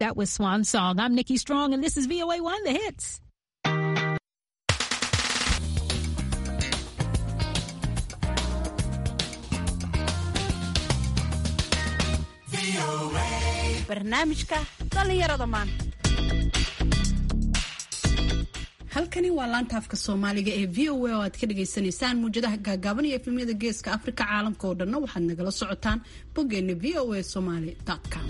That was Swan Song. I'm Nikki Strong, and this is VOA One, the hits. barnaamijka dhallinyarada maanta halkani waa laanta afka soomaaliga ee v o a oo aad ka dhagaysanaysaan muwjadaha gaagaaban iyo efemyada geeska afrika caalamka oo dhanna waxaad nagala socotaan boggeena v o a somaly com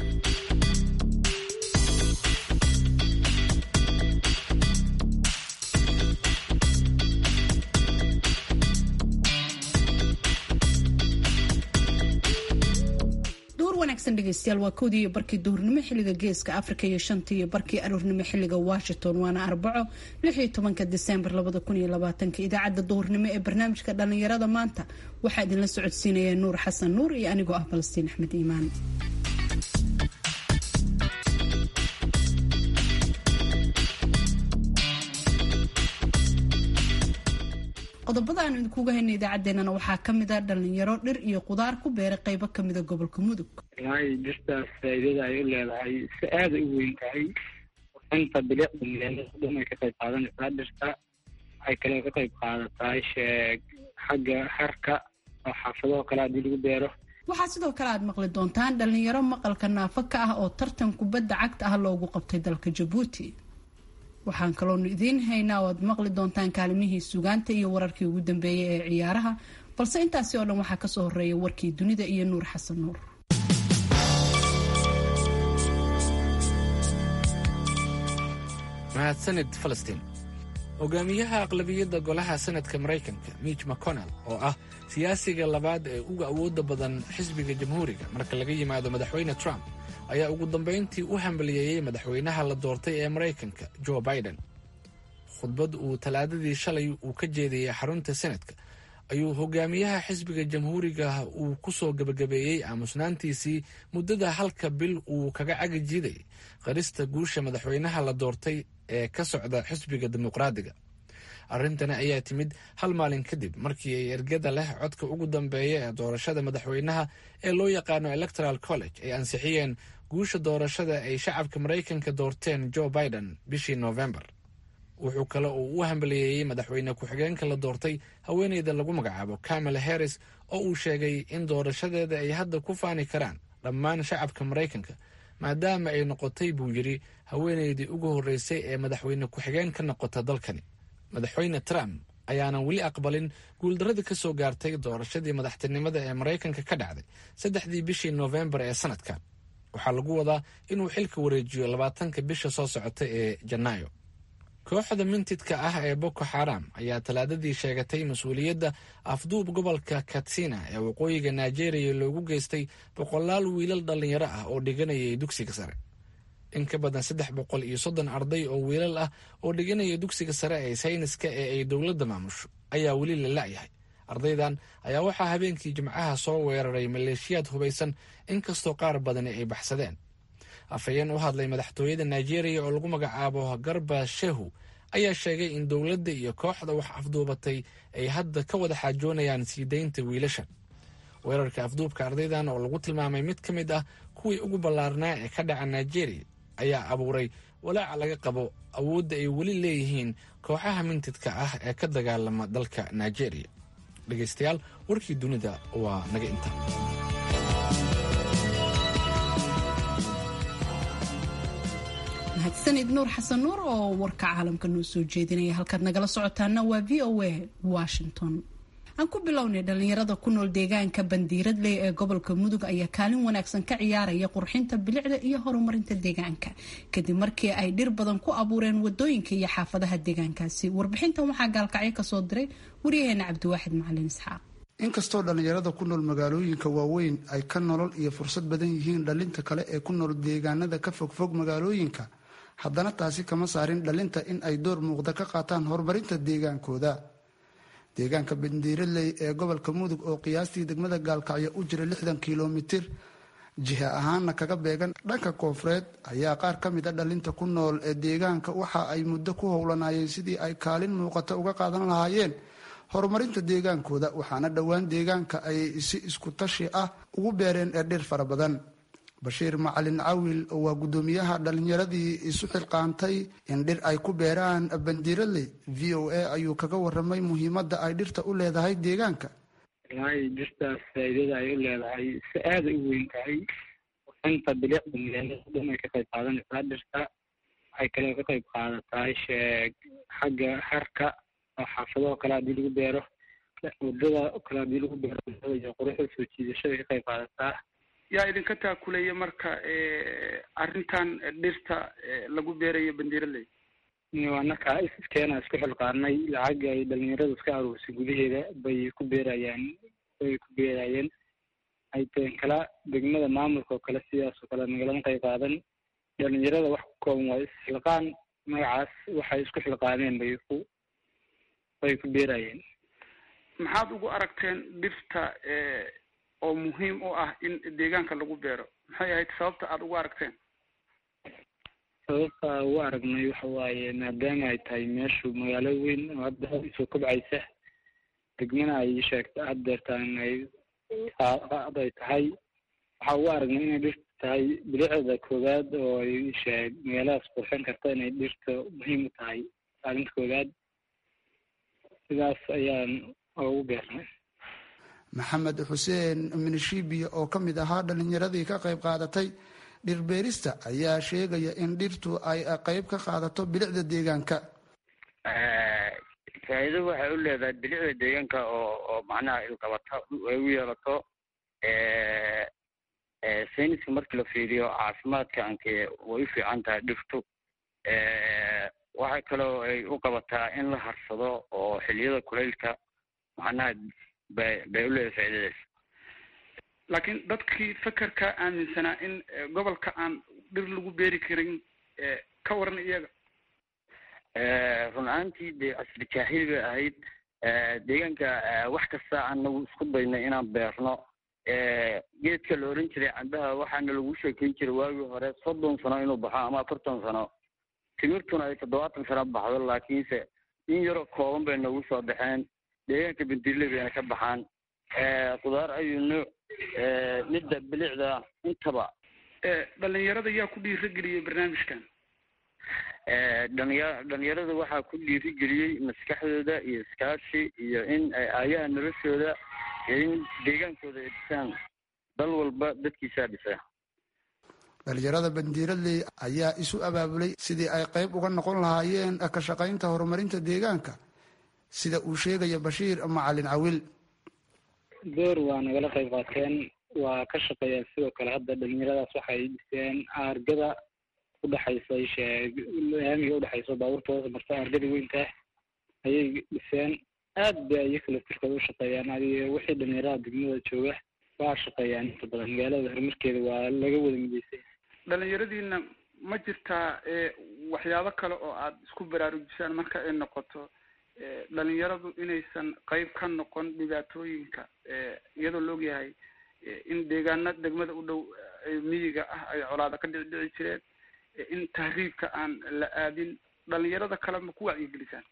wanaagsan dhegeystayaal waa kowdii iyo barkii duhurnimo xiliga geeska afrika iyo shantii iyo barkii aroornimo xiliga washington waana arbaco lix iyo tobanka disembar labada kun iyo labaatanka idaacadda duhurnimo ee barnaamijka dhallinyarada maanta waxaa idinla socodsiinaya nuur xasan nuur iyo anigoo ah falastiin axmed iimaan qodobada aanu idinkuga hayna idaacaddeenana waxaa kamid a dhalinyaro dhir iyo qudaar ku beeray qeybo kamida gobolka mudug walahi dhirtaas faa'iidada ay u leedahay si aada u weyn tahay inta bilicda meelada dhan ay ka qayb qaadanaysaa dhirta waxay kale ka qayb qaadataa sheeg xagga harka oo xaafadaho kale haddii lagu beero waxaa sidoo kale aad maqli doontaan dhalinyaro maqalka naafo ka ah oo tartan kubadda cagta ah loogu qabtay dalka jabuuti waxaan kaloonu idiin haynaa oo aad maqli doontaan kaalimihii sugaanta iyo wararkii ugu dambeeyay ee ciyaaraha balse intaasi oo dhan waxaa kasoo horeeya warkii dunida iyo nuur xasan nuur mahadsanid falastiin hogaamiyaha aqlabiyadda golaha sanadka maraykanka mitch mcconnell oo ah siyaasiga labaad ee uga awoodda badan xisbiga jamhuuriga marka laga yimaado madaxweyne trump ayaa ugu dambayntii u hambaliyeeyey madaxweynaha la doortay ee maraykanka joe biden khudbad uu talaadadii shalay uu ka jeediyey xarunta senadka ayuu hogaamiyaha xisbiga jamhuuriga uu ku soo gebagabeeyey aamusnaantiisii muddada halka bil uu kaga cagi jiiday qarista guusha madaxweynaha la doortay ee ka socda xisbiga dimuqraadiga arrintani ayaa timid hal maalin kadib markii ay ergada leh codka ugu dambeeya ee doorashada madaxweynaha ee loo yaqaano electoral college ay ansixiyeen guusha doorashada ay shacabka maraykanka doorteen joe biden bishii novembar wuxuu kale uu u hambaliyeeyey madaxweyne ku-xigeenka la doortay haweeneyda lagu magacaabo kamala harris oo uu sheegay in doorashadeeda ay hadda ku faani karaan dhammaan shacabka maraykanka maadaama ay noqotay buu yidhi haweeneydii ugu horreysay ee madaxweyne ku-xigeen ka noqota dalkani madaxweyne trump ayaanan weli aqbalin guuldaradii ka soo gaartay doorashadii madaxtinimada ee maraykanka ka dhacday saddexdii bishii noofembar ee sanadkan waxaa lagu wadaa inuu xilka wareejiyo labaatanka bisha soo socota ee janaayo kooxda mintidka ah ee boko xaram ayaa talaadadii sheegatay mas-uuliyadda afduub gobolka katsina ee waqooyiga nigeria loogu geystay boqolaal wiilal dhallinyaro ah oo dhiganayay dugsiga sare in ka badan saddex boqol iyo soddon arday oo wiilal ah oo dhiganaya dugsiga sare ee sayniska ee ay dowladda maamusho ayaa weli la la'yahay ardaydan ayaa waxaa habeenkii jimcaha soo weeraray maleeshiyaad hubaysan inkastoo qaar badani ay baxsadeen afhayeen u hadlay madaxtooyada nigeria oo lagu magacaabo garba shehu ayaa sheegay in dowladda iyo kooxda wax afduubatay ay hadda ka wada xaajoonayaan sii daynta wiilashan weerarka afduubka ardaydan oo lagu tilmaamay mid ka mid ah kuwii ugu ballaarnaa ee ka dhaca nigeria ayaa abuuray walaaca laga qabo awoodda ay weli leeyihiin kooxaha mintidka ah ee ka dagaalama dalka nigeria dhegaystayaal warkii dunida waa naga inta mahadsanid nuur xasan nuur oo warka caalamka noo soo jeedinaya halkaad nagala socotaana waa v o a washington aan ku bilownay dhalinyarada ku nool deegaanka bandiiradley ee gobolka mudug ayaa kaalin wanaagsan ka ciyaaraya qurxinta bilicda iyo horumarinta deegaanka kadib markii ay dhir badan ku abuureen wadooyinka iyo xaafadaha deegaankaasi warbixintan waxaa gaalkacyo kasoo diray waryaheena cabdiwaaxid macalin isxaaq inkastoo dhallinyarada ku nool magaalooyinka waaweyn ay ka nolol iyo fursad badan yihiin dhalinta kale ee ku nool deegaanada ka fogfog magaalooyinka haddana taasi kama saarin dhalinta in ay door muuqda ka qaataan horumarinta deegaankooda deegaanka bandiiradley ee gobolka mudug oo qiyaastii degmada gaalkacyo u jira lixdan kilomitir jiha ahaana kaga beegan dhanka koonfureed ayaa qaar ka mid a dhalinta ku nool ee deegaanka waxa ay muddo ku howlanayeen sidii ay kaalin muuqata uga qaadan lahaayeen horumarinta deegaankooda waxaana dhowaan deegaanka ay si isku tashi ah ugu beereen ee dhir fara badan bashiir macalin cawil waa guddoomiyaha dhalinyaradii isu xilqaantay in dhir ay ku beeraan bandiiradley v o a ayuu kaga waramay muhiimadda ay dhirta u leedahay deegaanka wallaahi dhirtaas faa'iidada ay u leedahay si aada u weyn tahay inta bilicda magaalada dhan ay ka qayb qaadanaysaa dhirta waxay kaloo ka qayb qaadataa sheeg xagga harka oo xaafadaho kale haddii lagu beero wadada kale haddii lagu beero iyo quruxda soo jiidashada ka qayb qaadataa yaa idinka taakuleeya marka arrintan dhirta lagu beerayo bandiiraley anaka iskeena isku xilqaarnay lacag ay dhalinyaradu iska aruursay gudaheeda bay ku beerayaan bay ku beerayeen ay teen kala degmada maamulka oo kale sidaas oo kale nagalama qayb qaadan dhalinyarada wax ku kooban waa isxilqaan magacaas waxay isku xilqaameen bay ku bay ku beerayeen maxaad ugu aragteen dhirta oo muhiim u ah in deegaanka lagu beero maxay ahayd sababta aada ugu aragteen sababta ugu aragnay waxa waaye maadaama ay tahay meeshu magaalo weyn oo hadda soo kobcaysa degmana ay sheegta had deertaan ay ad ay tahay waxaa ugu aragnay inay dhirta tahay bilicda koowaad oo ay sheeg magaaladaas qurxin karta inay dhirta muhiim u tahay kaalinta koowaad sidaas ayaan ugu beernay maxamed xuseen minishibiya oo ka mid ahaa dhalinyaradii ka qayb qaadatay dhirbeerista ayaa sheegaya in dhirtu ay qayb ka qaadato bilicda deegaanka faa'iido waxay u leedahay bilicda deegaanka oo oo macnaha ilqabata ay u yeelato sayniska markii la fiiriyo caafimaadka anke way u fiican tahay dhirtu waxay kaloo ay u qabataa in la harsado oo xiliyada kulaylka macnaha bay bay u leedahay faa'iidadaas laakiin dadkii fekerka aaminsanaa in gobolka aan dhir lagu beeri karin ka waran iyaga run ahaantii dee casri jaahil bay ahayd deegaanka wax kasta anagu isku daynay inaan beerno geedka la oran jiray cambaha waxaana lagu sheekeyn jiray waagii hore soddon sano inuu baxo ama afartan sano timirtuna ay toddobaatan sano baxdo laakiinse in yaroo kooban bay nagu soo baxeen deegaanka bendirle bayna ka baxaan khudaar ayuu nuuc midda bilicda intaba dhalinyarada yaa ku dhiirageliyay barnaamijkan dhalinya dhalinyarada waxaa ku dhiirigeliyey maskaxdooda iyo iskaashi iyo in ay aayaha noloshooda iyo in deegaankooda ay dhisaan dal walba dadkiisaa dhisa dhalinyarada bandiiradley ayaa isu abaabulay sidii ay qayb uga noqon lahaayeen ka shaqaynta horumarinta deegaanka sida uu sheegaya bashiir macalin cawil door waa nagala qayb qaateen waa ka shaqeeyaan sidoo kale hadda dhalinyaradaas waxay dhiseen aargada udhexaysa sheeg laamiga udhexaysa baabuurta hoos marta aargada weynta ayay dhiseen aad bay iyaga laftirkooda u shaqeeyaan adiga wixii dhalinyarada degmada jooga waa shaqeeyaan inta badan magaalada horumarkeeda waa laga wada mideysay dhalinyaradiina ma jirtaa waxyaabo kale oo aada isku baraarujisaan marka ay noqoto dhalinyaradu inaysan qayb ka noqon dhibaatooyinka iyadoo la ogyahay in deegaana degmada u dhow miyiga ah ay colaada ka dhici dhici jireen in tahriibka aan la aadin dhalinyarada kale ma ku wacyigelisaan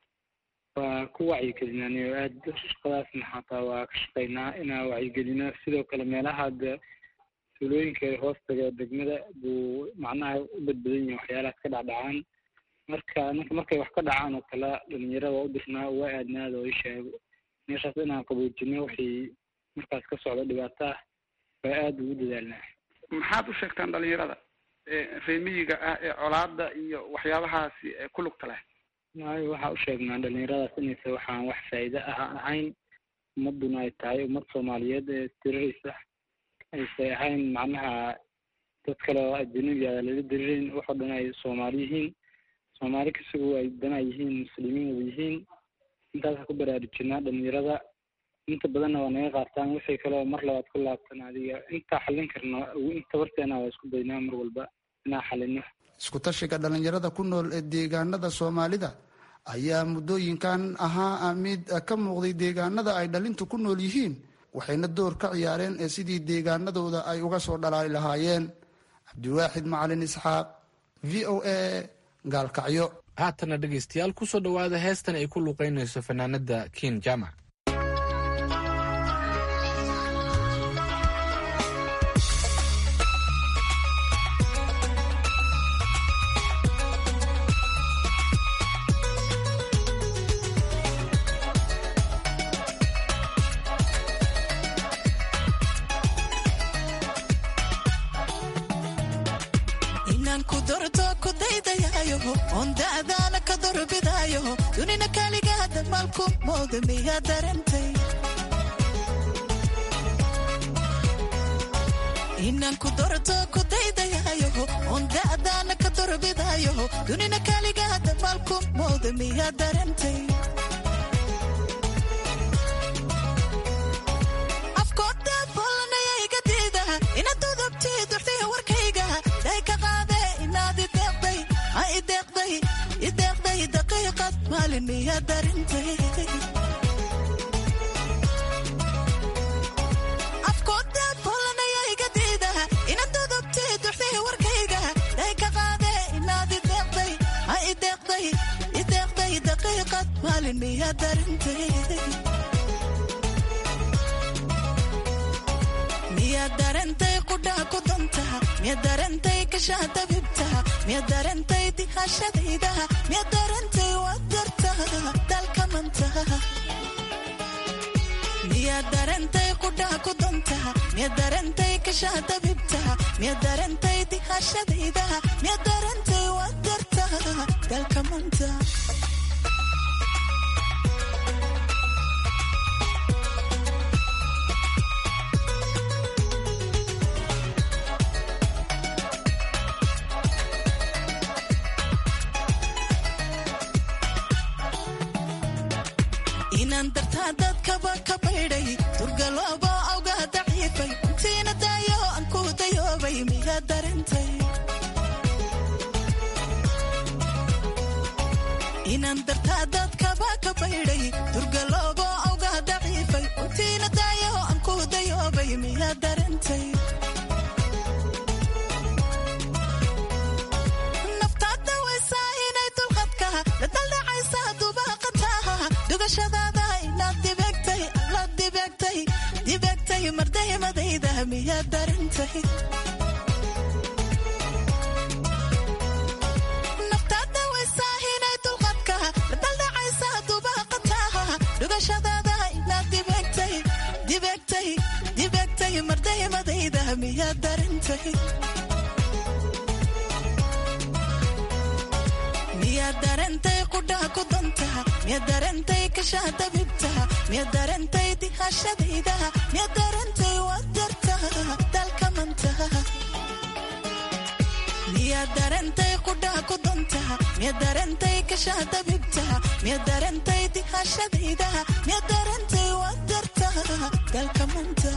waa ku wacyigelinaan oo aada shaqadaasna xataa waa ka shaqeynaa inaa wacyigelino sidoo kale meelaha hadda tuulooyinka hoostaga degmada buu macnaha u badbadan yihin waxyaalahaas ka dhacdhacaan marka ninka markay wax ka dhacaan oo kale dhalinyarada waa u dirnaa waa aadnaada oo isheego meeshaas inaan qaboojino wixii markaas ka socda dhibaato ah waa aada ugu dadaalnaa maxaad u sheegtaan dhalinyarada reemiyiga ah ee colaada iyo waxyaabahaasi ku lugta leh maayo waxaa u sheegnaa dhalinyaradaas inaysa waxaan wax faa'iide ah ahayn ummaduna ay tahay ummad soomaaliyeed ee diriraysa aysay ahayn macnaha dad kale oo ajanabiga lala diririn waxoo dhan ay soomaali yihiin soomaali kasigu ay dana yihiin muslimiin wada yihiin intaasa ku baraarujinaa dhalinyarada inta badanna waa naga qaataan wixii kaleo mar labaad ku laabtan adiga intaa xallin karno inta warteena waa isku daynaa mar walba inaa xallino isku tashiga dhalinyarada ku nool ee deegaanada soomaalida ayaa muddooyinkan ahaa mid ka muuqday deegaanada ay dhalintu ku nool yihiin waxayna door ka ciyaareen ee sidii deegaanadooda ay uga soo dhalaali lahaayeen cabdiwaaxid macalin isxaaq v o a gaalkacyo haatana dhegaystayaal kusoo dhowaada heestan ay ku luuqeynayso fanaanada kiin jamac inaan ku dorto ku daydayayo oon da'daana ka dorbidayo dunina kaligaada maalku mooda miyaa darantay inaan ku dorto ku daydayayo oon da'daana ka dorbidayo dunina kaligaada maalku mooda miyaa darantay afkooda bollanaya iga diida inaad dudubti duxday warkayga day ka qaade inaad ideeqday ha ideeqday ideeqday daqiiqad maalin miyaa darintay afkooda bollanaya iga diida inaad dudubti duxday warkayga day ka qaade inaad ideeqday ha ideeqday ideeqday daqiiqad maalin miyaa darintay miyaad darantay qudhaa ku dantaha miyaad darantay kashaha dabibtaha miyaad darantay dihashadaydaha miyaad darantay wadartaha dalka mantaha miyaad darantay qudhaa ku dantaha miyaad darantay kashaha dabibtaha miyaad darantay dihashadaydaha miyaad darantay wadartaha dalka mantaha inaan dartaa dadkaba ka baydhay durgaloobo awgaa daciifay intiina daayo aan ku dayoobay miyaa darantay inaan dartaa dadkaba ka baydhay durgaloobo awgaa daciifay intiina daayo aan ku dayoobay miyaa darantay naftaada waysaa inay dulqadka la daldhacaysa dubaaqataha dugashadaada inaad dibegtay la dibegtay dibegtay mardaymadayda miyaa darintay naftaada waysaa inay dulqadka la daldhacaysa dubaaqataha dugashadaada inaad dibegtay dibegtay dibegtay mardaymadayda miyaa darintay miyaad darantay qudhaa ku dantaha miyaad darantay kashaha dabibtaha miyaad darantay dihashadaydaha miyaad darantay wadartaha dalka mantaha miyaad darantay qudhaa ku dantaha miyaad darantay kashaha dabibtaha miyaad darantay dihashadaydaha miyaad darantay wadartaha dalka mantaha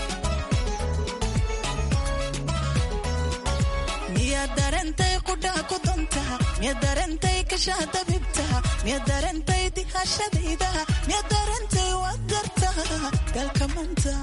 miyaad darantay qudhaa ku dantaha miyaad darantay kashaha dabibtaha miyaad darantay dihashadaydaha miyaad darantay wadartaha dalka manta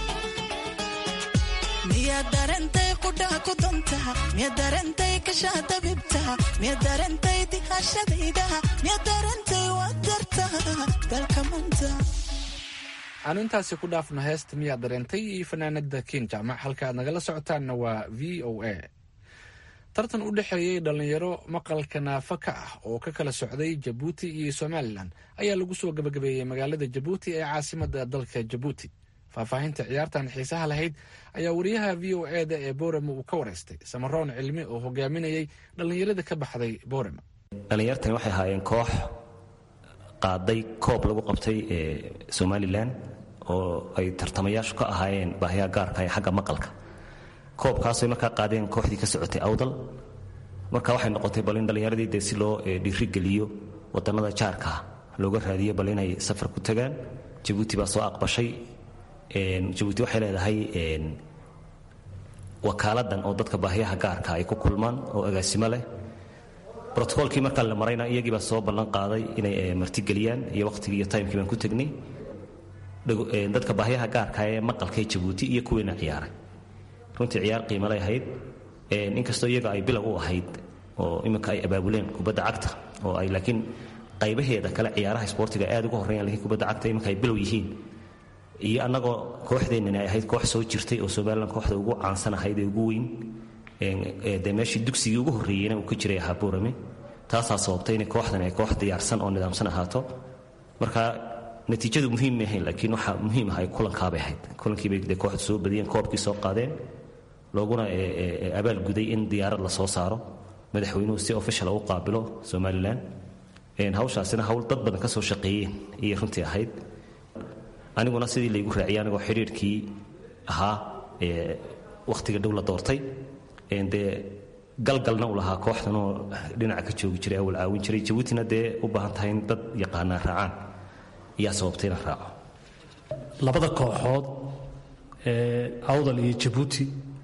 miyaad darantay qudhaa ku dantaha miyaad darantay kashaha dabibtaha miyaad darantay dihashadaydaha miyaad darantay wadartaha dalka manta aanu intaasi ku dhaafno heesta miyaa dareentay iyo fanaanada ken jaamac halka aad nagala socotaanna waa v o a tartan u dhexeeyey dhallinyaro maqalka naafa ka ah oo ka kala socday jabuuti iyo somalilan ayaa lagu soo gabagabeeyey magaalada jabuuti ee caasimada dalka jabuuti faahfaahinta ciyaartan xiisaha lahayd ayaa wariyaha v o e da ee boorama uu ka wareystay samaroon cilmi oo hogaaminayay dhallinyarada ka baxday boorama dhallinyartani waxay ahaayeen koox qaaday koob lagu qabtay ee somalilan oo ay tartamayaashu ka ahaayeen baahiyaha gaarka ee xagga maqalka koobkaasay markaa qaadeen kooxdii ka socotay awdal marka waxay noqotay bal in dhallinyaradii dee si loo dhiirigeliyo wadannada jaarkaa looga raadiyo bal inay safar ku tagaan jabuuti baa soo aqbashay jabuuti waxay leedahay wakaaladan oo dadka baahiyaha gaarka ay ku kulmaan oo agaasimo leh brotocolkii markaa la marayna iyagiibaa soo ballan qaaday inay martigeliyaan iyo wakhtigii iyo timekii baan ku tegnay dadka baahiyaha gaarka ee maqalkay jabuuti iyo kuwiina ciyaaray runtii ciyaar qiimalay ahayd inkastoo iyaga ay bilow u ahayd oo iminka ay abaabuleen kubadda cagta oo ay laakiin qaybaheeda kale ciyaaraha isboortiga aad uga horreeyaan lakiin kubadda cagta iminka ay bilow yihiin iyo annagoo kooxdeennani ay ahayd koox soo jirtay oo somalilan kooxda ugu caansan ahayd ee ugu weyn dee meeshii dugsigii ugu horreeyeyna uu ka jiray ahaa buurame taasaa sababtay inay kooxdan ay koox diyaarsan oo nidaamsan ahaato marka natiijadu muhiim ma ahayn laakiin waxaa muhiim ah ay kulankaabay ahayd kulankiibay dee kooxdu soo badiyeen koobkii soo qaadeen looguna abaalguday in diyaarad la soo saaro madaxweynuhu si official u qaabilo somalilan hawshaasina hawl dad badan ka soo shaqeeyeen ayay runtii ahayd aniguna sidii laygu raaciyay anigoo xidhiirkii ahaa wakhtiga dhow la doortay dee galgalna u lahaa kooxdanoo dhinaca ka joogi jiray awal caawin jiray jabuutina dee u baahan tahay in dad yaqaanaa raacaan ayaa sababtay inaan raaco labada kooxood ee awdal iyo jabuuti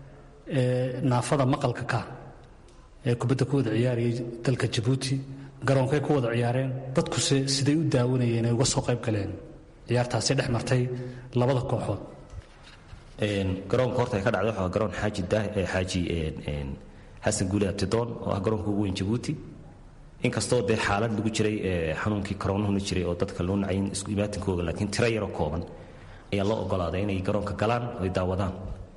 ee naafada maqalka ka ee kubadda ku wada ciyaarayay dalka jabuuti garoonkay ku wada ciyaareen dadkuse siday u daawanayeen ay uga soo qayb galeen ciyaartaasi dhex martay labada kooxood garoonka horta ay ka dhacday waxaa garoon xaaji xaaji xasan guuli abtidoon oo ah garoonka ugu weyn jabuuti inkastoo dee xaalad lagu jiray xanuunkii koroonuhuna jiray oo dadka loo nacayn isku imaatinkooga laakiin tiro yaroo kooban ayaa loo ogolaaday inay garoonka galaan oy daawadaan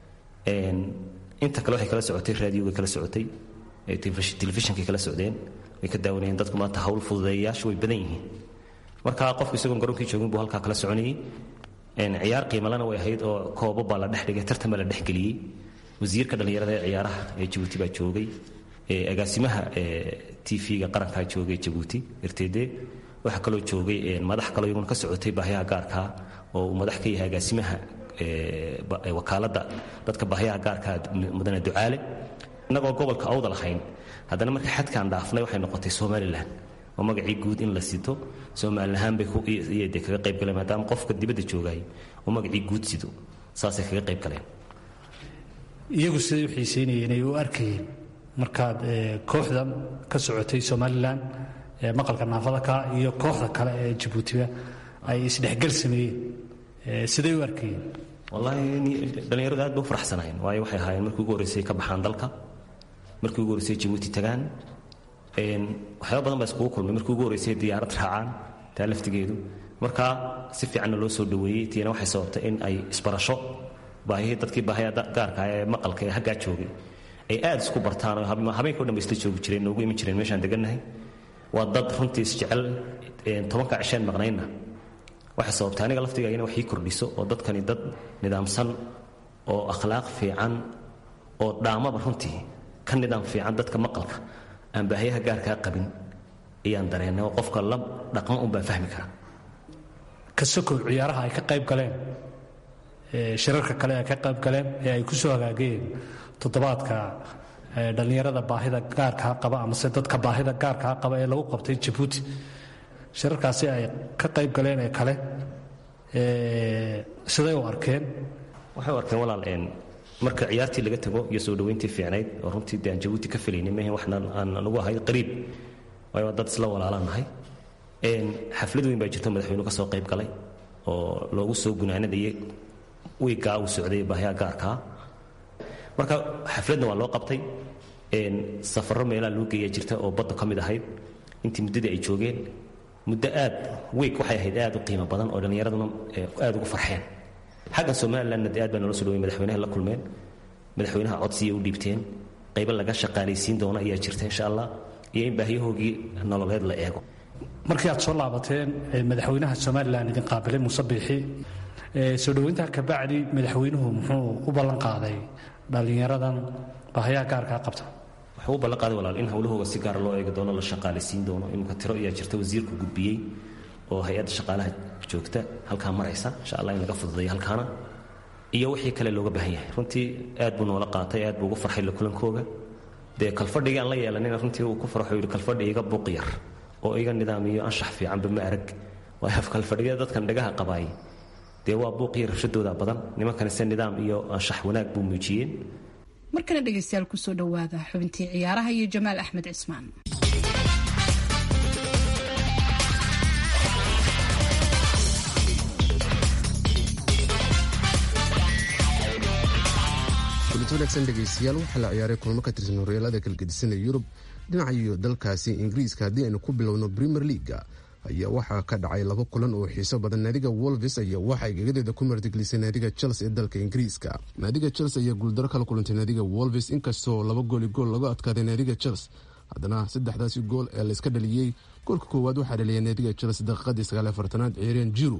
inta kale waxay kala socotay raadiyoga kala socotay telefishinkay kala socdeen way ka daawanayeen dadku maanta hawl fududeeyayaashu way badan yihiin marka qofku isagoon garoonkii joogin buu halkaa kala soconayay ciyaar qiimalana way ahayd oo koobo baa la dhex dhigay tartan baa la dhex geliyey wasiirka dhallinyarada ee ciyaaraha ee jabuuti baa joogay agaasimaha tv-ga qarankaa joogay jabuuti rtd waxaa kaloo joogay madax kaloo iyaguna ka socotay baahyaha gaarkaa oo uu madax ka yahay agaasimaha wakaaladda dadka baahyaha gaarkaa mudane ducaale innagoo gobolka awda lahayn haddana marka xadkaan dhaafnay waxay noqotay somalilan oo magacii guud in la sito somalilan ahaan bay de kaga qayb galeen maadaama qofka dibadda joogay oo magacii guud sido saasay kaga qayb galeen iyagu siday u xiiseynayeen ay u arkayeen markaad kooxda ka socotay somalilan ee maqalka naafada ka iyo kooxda kale ee jabuutiba ay isdhexgal sameeyeen siday u arkayeen wallaahi dhallinyaradu aad bay u faraxsanaayeen waayo waxay ahaayeen markii ugu horreysay ka baxaan dalka markii ugu horreysay jabuuti tagaan waxyaaba badan baa iskugu kulmay markii ugu horreysay diyaarad raacaan taa laftigeedu marka si fiicanna loo soo dhoweeyey tiina waxay sababtay in ay isbarasho baahihii dadkii baahaya gaarka ee maqalka ee haggaa joogay ay aad isku bartaan oo habeenkao dhan ba isla joogi jireen noogu iman jireen meeshaan degannahay waa dad runtii isjecel tobanka cisheen maqnaynna waxay sababtay aniga laftiga ina wax ii kordhiso oo dadkani dad nidaamsan oo akhlaaq fiican oo dhaamaba runtii ka nidaam fiican dadka maqalka aan baahiyaha gaarkaa qabin ayaan dareennay oo qofka la dhaqmo un baa fahmi kara ka sokow ciyaaraha ay ka qayb galeen shirarka kale ay ka qayb galeen ee ay ku soo hagaageen toddobaadka dhallinyarada baahida gaarkaa qaba amase dadka baahida gaarkaa qaba ee lagu qabtay jabuuti shirarkaasi ay ka qayb galeen ee kale siday u arkeen waxay u arkeen walaal marka ciyaartii laga tago iyo soo dhoweyntii fiicnayd oo runtii de aan jabuuti ka filaynin mehe waxna aan nagu ahay qariib waayo dad isla walaalaan nahay xaflad weyn baa jirto madaxweynuhu ka soo qayb galay oo loogu soo gunaanadayay wiiggaa uu socday baahyaha gaarkaa marka xafladna waa loo qabtay safarro meelaha loo geeyaa jirta oo badda ka mid ahayd intii muddadii ay joogeen muddo aad wiig waxay ahayd aad u qiimo badan oo dhallinyaraduna aad ugu farxeen xaggan somalilandna de aad baa noola soo dhaway madaxweynaha la kulmeen madaxweynaha codsiya u dhiibteen qaybo laga shaqaalaysiin doono ayaa jirta insha allah iyo in baahiyahoogii nololeed la eego markii aad soo laabateen madaxweynaha somalilan idin qaabilay muuse biixi soo dhoweyntaa kabacdi madaxweynuhu muxuu u ballan qaaday dhallinyaradan baahayaha gaarkaa qabta wuxuu u ballan qaaday walaal in howlahooga si gaara loo eegi doono la shaqaalaysiin doono iminka tiro ayaa jirta wasiirku gudbiyey oo hay-adda shaqaalaha joogta halkaa maraysa insha allah in laga fududeeyo halkaana iyo wixii kale looga baahan yahay runtii aad buu noola qaatay aad buu ugu farxay la kulankooga dee kalfadhigii aan la yeelanina runtii uu ku farxo yidhi kalfadhi iga buuq yar oo iga nidaamiyo anshax fiicanba ma arag waayo kalfadhigada dadkan dhagaha qabaayay dee waa buuq iyo rabshadooda badan nimankani se nidaam iyo anshax wanaag buu muujiyeen markana dhegaystayaal kusoo dhowaada xubintii ciyaaraha iyo jamaal axmed cismaan kulanti wanaagsan dhegaystayaal waxaa la ciyaaray kulmo ka tirsan horyaalada kalgedisanee yurub dhinaca iyo dalkaasi ingiriiska haddii aynu ku bilowno premier leaga ayaa waxaa ka dhacay laba kulan oo xiiso badan naadiga wolves ayaa waxay gegadeeda ku martigelisay naadiga chelsea ee dalka ingiriiska naadiga chelsea ayaa guuldaro kala kulantay naadiga wolves inkastoo laba gooli gool laga adkaaday naadiga chelsea haddana saddexdaasi gool ee layska dhaliyey goolka koowaad waxaa dhaliyay naadiga chelsea daqiiqadii sagaal afartanaad ciireen jiru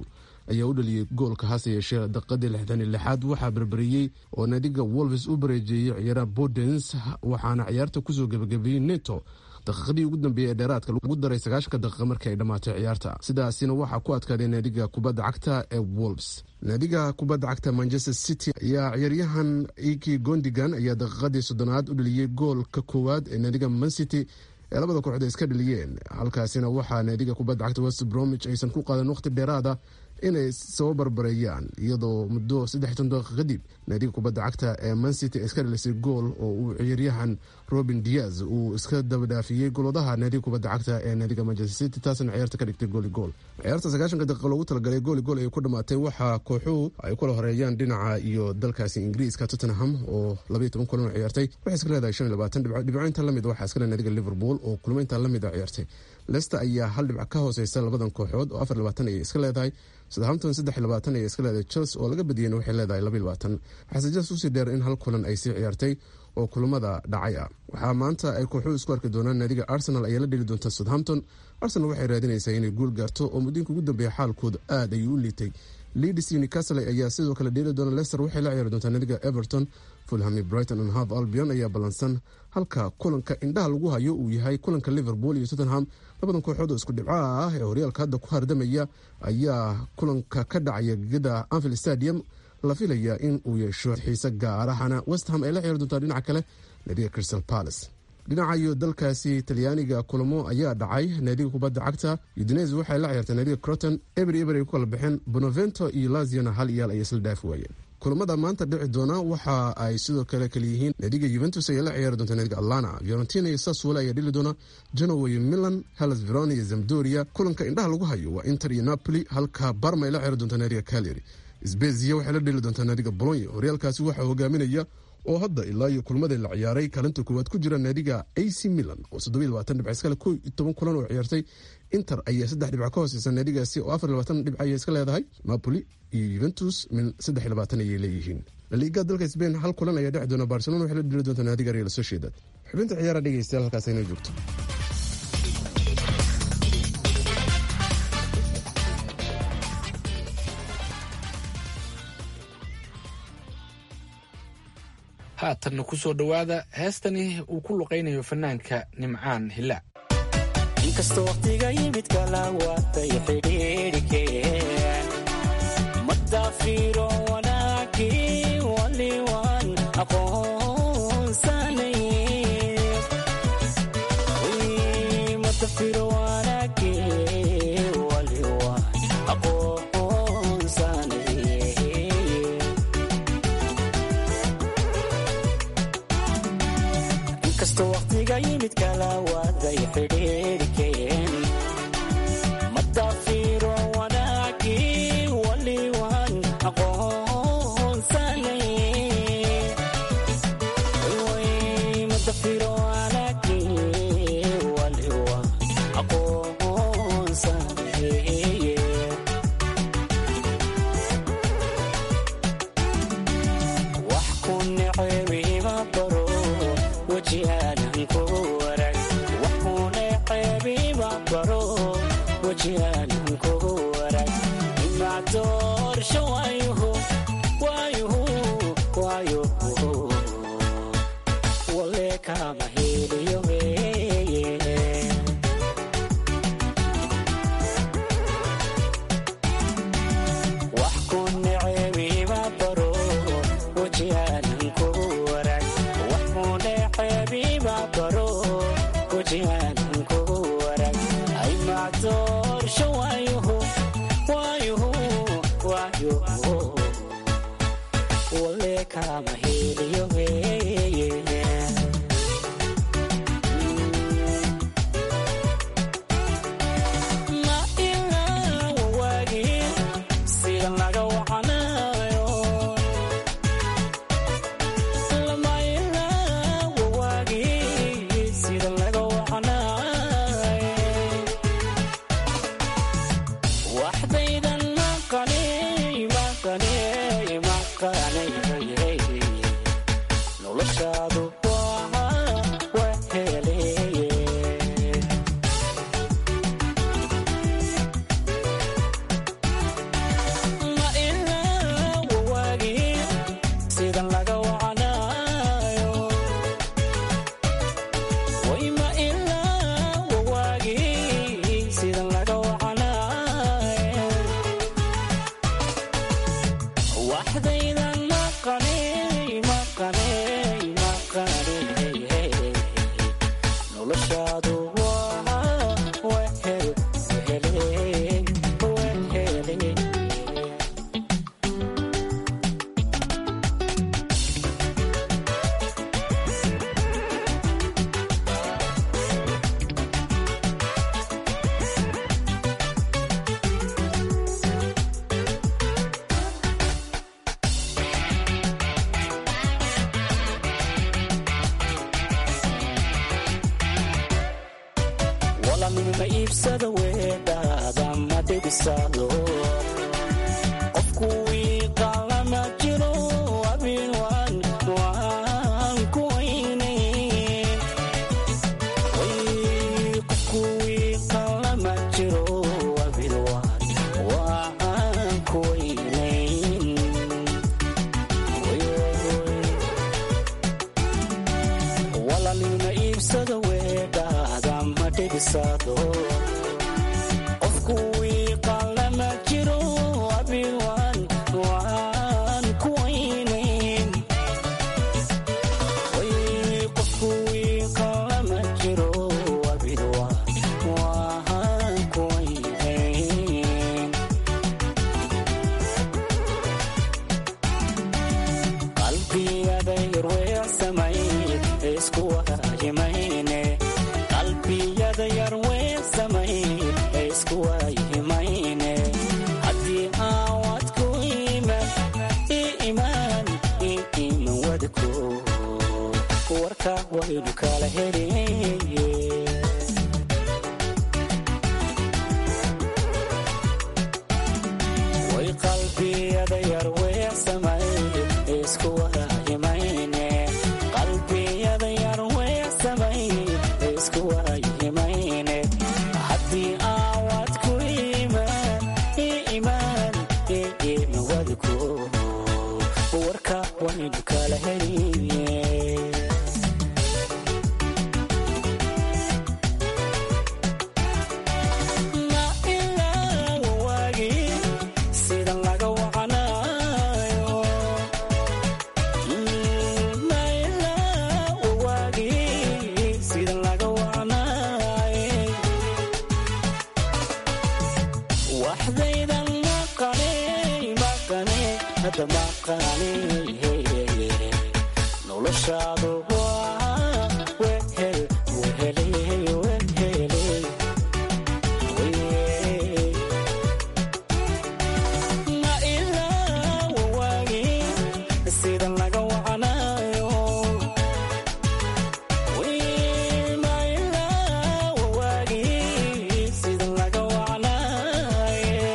ayaa u dhaliyey goolka hase yeeshee daqiiqadii lixdan iyo lixaad waxaa berberiyey oo naadiga wolves u bareejeeyey ciyaaraha bodens waxaana ciyaarta kusoo gebagabeeyey neto daqiiqadii ugu dambeeyey ee dheeraadka lagu daray sagaashanka daqiiqa markii ay dhammaatay ciyaarta sidaasina waxaa ku adkaaday naadiga kubadda cagta ee wolves naadiga kubadda cagta manchester city ayaa ciyaaryahan iki gondigan ayaa daqiiqadii soddonaad u dhaliyey goolka koowaad ee naadiga mancity ee labada kooxood ay iska dhaliyeen halkaasina waxaa naadiga kubadda cagta west bromwich aysan ku qaadan waqti dheeraada inay soo barbareeyaan iyadoo muddo saddexiy daqiiqa kadib naadiga kubadda cagta ee mancity ay iska dhalisay gool oo uu ciyaaryahan robin diaz uu iska dabadhaafiyey golwadaha naadiga kubadda cagta ee naadiga manchester city taasna ciyaarta ka dhigtay gooli gool ciyaarta sagaashanka daqiiqa loogu talagalay gooli gool ay ku dhammaatay waxaa kooxuhu ay kula horeeyaan dhinaca iyo dalkaasi ingiriiska tottenham oo labaiyo toban kulan oo ciyaartay waxay iska leedahay shan iyo labaatan dhibco dhibcointa lamid waxaa iska le naadiga liverpool oo kulmaynta lamid a ciyaartay lester ayaa hal dhibc ka hooseysa labadan kooxood oo afar labaatan ayay iska leedahay southampton saddex labaatan ayay iska leedahay chelsea oo laga badiyeyna waxay leedahay laba labaatan waxaase jas usii dheer in hal kulan ay sii ciyaartay oo kulamada dhacay ah waxaa maanta ay kooxuhu isku arki doonaan naadiga arsenal ayaa la dheli doonta southampton arsenal waxay raadinaysaa inay guul gaarto oo muddooyinka ugu dambeeya xaalkooda aad ayuu u liitay leeds newcastle ayaa sidoo kale dheeli doona leicester waxay la ciyaari doontaa naadiga everton fulhami brighton and half albion ayaa ballansan halka kulanka indhaha lagu hayo uu yahay kulanka liverpool iyo tottenham labadan kooxood oo isku dhibcaha ah ee horyaalka hadda ku hardamaya ayaa kulanka ka dhacaya gegada anfield stadium la filaya in uu yeesho xiise gaarahana westham ay la ciyaari doontaa dhinaca kale naadiga crystal palace dhinaca iyo dalkaasi talyaaniga kulamo ayaa dhacay naadiga kubadda cagta udines waxay la ciyaartay naadiga croton eber eber ay ku kala baxeen bonavento iyo laziana hal iyaal ay isla dhaafi waayeen kulamada maanta dhici doona waxa ay sidoo kale kaleyihiin naadiga yuventus ayaa la ciyaari doonta naadiga atlana fiorentina iyo saswole ayaa dhili doona genoa iyo milan hellas verona iyo zamdoria kulanka indhaha lagu hayo waa inter iyo napoli halka barma ay la ciyaari doonta naadiga caleri sbezia waxay la dhili doontaa naadiga bolonya horyaalkaasi waxaa hogaaminaya oo hadda ilaa iyo kulmadii la ciyaaray kaalinta koowaad ku jira naadiga ac milan oo soddobaiy labaatan dhibc iskale koo iyo toban kulan oo ciyaartay inter ayaa saddex dhibc ka hooseysa naadigaasi oo afar labaatan dhibc ayay iska leedahay napoli iyo yuventus min saddex iyo labaatan ayay leeyihiin laliiga dalka sbain hal kulan ayaa dheci doona barcelona waxay la dhili doontaa naadiga real sociedad xubinta ciyaara dhegeystayaal halkaas inoo joogto haatanna ku soo dhowaada heestani uu ku luqaynayo fanaanka nimcaan hilaac inkastoo waqtiga yimid kala waatay xidhiidhikeen madaafiro wanaagii waliwaan aqoonsanay madafiro wanaagii waliwaan aqoonsanay inkastoo waqtiga yimid kala waaday xidhiidhikeen madaafiro wanaagii waliwaan aqoonsanay madafiro wanaagii waliwaan aqoonsanay wax ku necebiima baro wajihaanan ku warag wax ku necebiima baro wajihaanan ku warag imaa doorsho waayuhu waayuhu waayuhu wale kama heliyo weeye wax ku necebiima baro wajihaanan ku warag wax ku necebiima baro wajihaanan ku warag ay macdoorsho waayuhu waayuhu waayuhu wale kama heliyo weeye ma ilaawa waagii sida laga wacanayo lama ilaawa waagii sida laga wacanayo waxdaydan maqanay maqanay maqanay noloshaadu waa wehel wehele wehele walanima iibsada weedhaada ma dhibisado qofku wiiqalama jiro abinwan waan ku weynayn Way, qofku wiiqalama jiro abinwan waan ku weynayn Way, way. walalina iibsada weedhaada ma dhibisado qofku wiiqalama jiro abinwan waan ku weynayn Way, qofku wiiqalama jiro abinwan waan ku weynayn qalbiyada yarweersamay isku waayimayne qalbiyada yarweersamay isku waayimayne haddii aawad ku iman i imaan i iman wadko warka waynu kala heliye way qalbiyada yar weersamay isku waayimayne qalbiyada yar weersamay isku waayimayne haddii aawad ku imaan i imaan i iman wadko warka waynu kala heliye ma ilaa wawaagii sida laga wacanayo ma ilaa wawaagii sida laga wacanayo waxdaydan maqane maqane hadda maqane noloshaadu waa wehel wehele wehele ma ilaa wawaagii sida laga wacanayo ma ilaa wawaagii sida laga wacanayo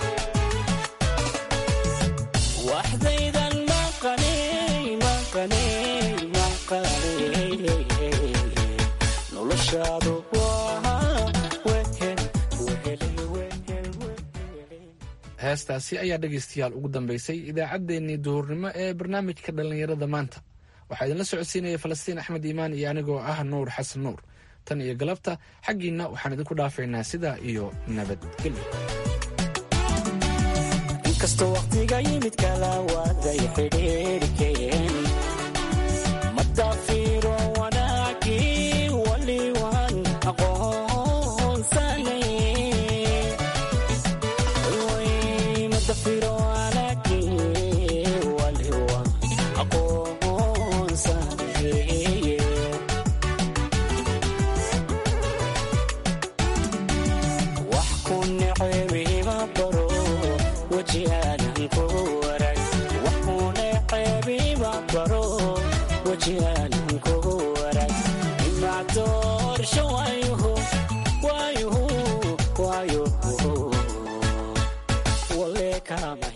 waxdaydan maqane maqane maqane noloshaadu waa wehel wehele wehel heestaasi ayaa dhegaystayaal ugu dambaysay idaacaddeenii duhurnimo ee barnaamijka dhallinyarada maanta waxaa idinla socodsiinaya falastiin axmed iimaan iyo anigoo ah nuur xasan nuur tan iyo galabta xaggiinna waxaan idinku dhaafaynaa sidaa iyo nabadgelyo inkastoo waqtiga yimid kala waaday xidhiirkeen madafiiro wanaagii waliwan aqoonsanay Way, madafiiro wanaagii waliwan aqoonsanay wax ku necebiima baro wejihaanan ku warag wax ku necebiima baro wejihaanan ku warag imaa doorsho waayuhu waayuhu waayuhu wale kaama